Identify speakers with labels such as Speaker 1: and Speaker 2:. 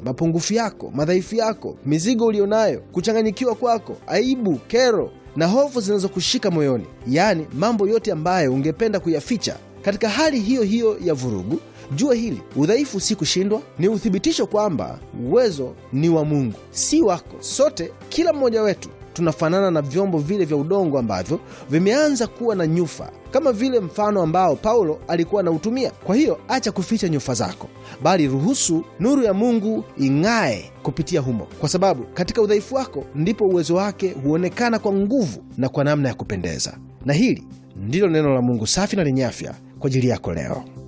Speaker 1: mapungufu yako, madhaifu yako, mizigo ulionayo, kuchanganyikiwa kwako, aibu, kero na hofu zinazokushika moyoni, yaani mambo yote ambayo ungependa kuyaficha. Katika hali hiyo hiyo ya vurugu, jua hili: udhaifu si kushindwa, ni uthibitisho kwamba uwezo ni wa Mungu, si wako. Sote, kila mmoja wetu tunafanana na vyombo vile vya udongo ambavyo vimeanza kuwa na nyufa, kama vile mfano ambao Paulo alikuwa anautumia. Kwa hiyo acha kuficha nyufa zako, bali ruhusu nuru ya Mungu ing'ae kupitia humo, kwa sababu katika udhaifu wako ndipo uwezo wake huonekana kwa nguvu na kwa namna ya kupendeza. Na hili ndilo neno la Mungu safi na lenye afya kwa ajili yako leo.